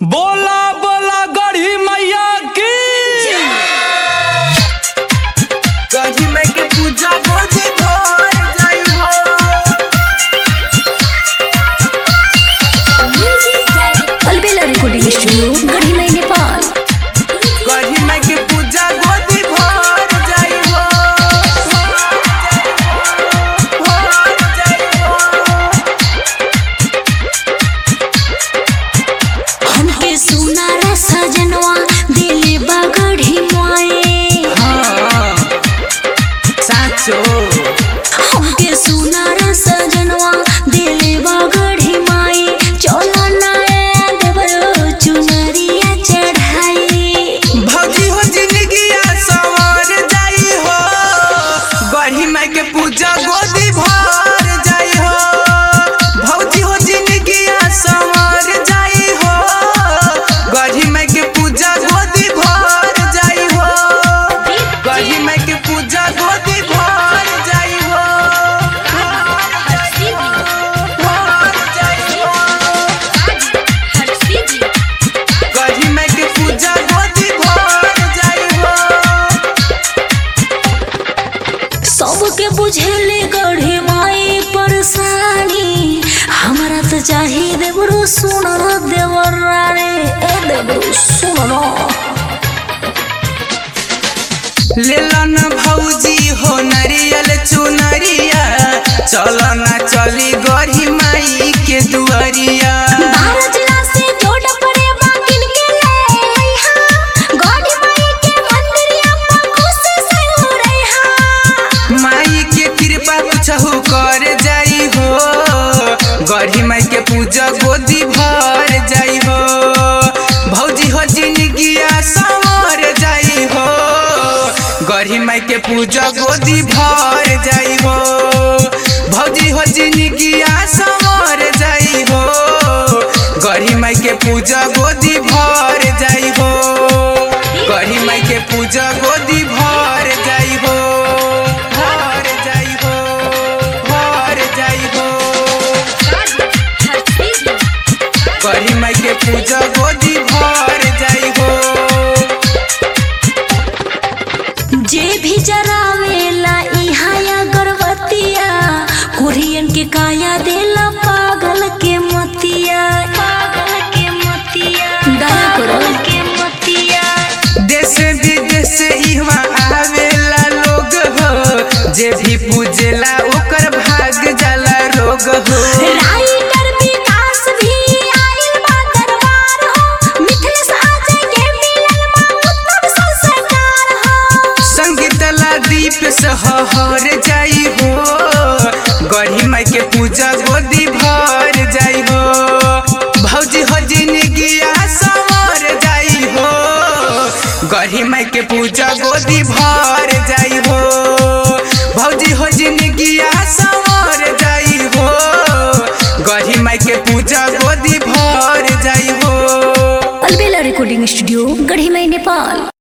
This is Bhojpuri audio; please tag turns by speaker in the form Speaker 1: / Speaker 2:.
Speaker 1: बोला बोला गढ़ी मैया की
Speaker 2: गढ़ी में के पूजा गोदी भर जाई हो
Speaker 3: अलबेला रिकॉर्डिंग स्टूडियो गढ़ी मई नेपाल
Speaker 2: गढ़ी में के पूजा गोदी भर जाई हो भर जाई हो
Speaker 3: हमके सुनारा सजनवा दिले बा गढ़ी माए
Speaker 2: हाँ साचो
Speaker 3: हमके सुनारा सजनवा दिले बा गढ़ी माए चलो ना देवरो चुनरिया चढ़ाई
Speaker 2: भौजी हो जिंदगी सवर जाई हो गढ़ी में के पूजा गोदी भर जाई हो भौजी हो जिंदगी सवर जाई हो गढ़ी में के पूजा गोदी भर जाई हो गढ़ी में के पूजा गोदी भर जाई हो भर जाई हो गढ़ी में के पूजा गोदी भर जाई हो
Speaker 3: सबके बुझेले गढ़ी माई परेशानी हमरा तो चाहिए देवरो सुन देवर रे ए देवरो सुन
Speaker 2: लेलन भौजी हो नरियल चुनरिया चल ना चली गढ़ी माई के दुआरिया
Speaker 3: बारह जिला से जोड़ पड़े बाकिन के ले आइहा गढ़ी माई के मंदिरिया पर खुशी से हो रहा
Speaker 2: माई के कृपा कुछहु कर जाई हो गढ़ी माई के पूजा गोदी भर जाई हो भौजी हो जिंदगिया संवर जाई हो गढ़ी माई के पूजा गोदी भर जाई हो भौजी हो जिंदगिया संवर जाई हो गढ़ी माई के पूजा गोदी भर जाई हो गढ़ी माई के पूजा गोदी भर जाई हो भर जाई हो भर जाई हो गढ़ी माई के पूजा गोदी भर जाई हो
Speaker 3: जे भी जरावेला इहा या गर्भवतिया कोरियन के काया देला पागल के मतिया पागल के मतिया दया करो के मतिया
Speaker 2: देश विदेश इहवा आवेला लोग हो जे भी पूजेला ओकर भाग जाला रोग हो
Speaker 3: राइटर विकास भी आइल बा दरबार हो मिथिलेश अजय के मिलल बा उत्तम संस्कार हो
Speaker 2: संगीतला दीप सहर जाई हो गढ़ी माई के पूजा गोदी भर जाई हो भौजी हो जिंदगिया संवर जाई हो गढ़ी माई के पूजा गोदी भर जाई हो भौजी हो जिंदगिया संवर जाई हो गढ़ी माई के पूजा गोदी भर जाई हो
Speaker 3: अलबेला रिकॉर्डिंग स्टूडियो गढ़ी मई नेपाल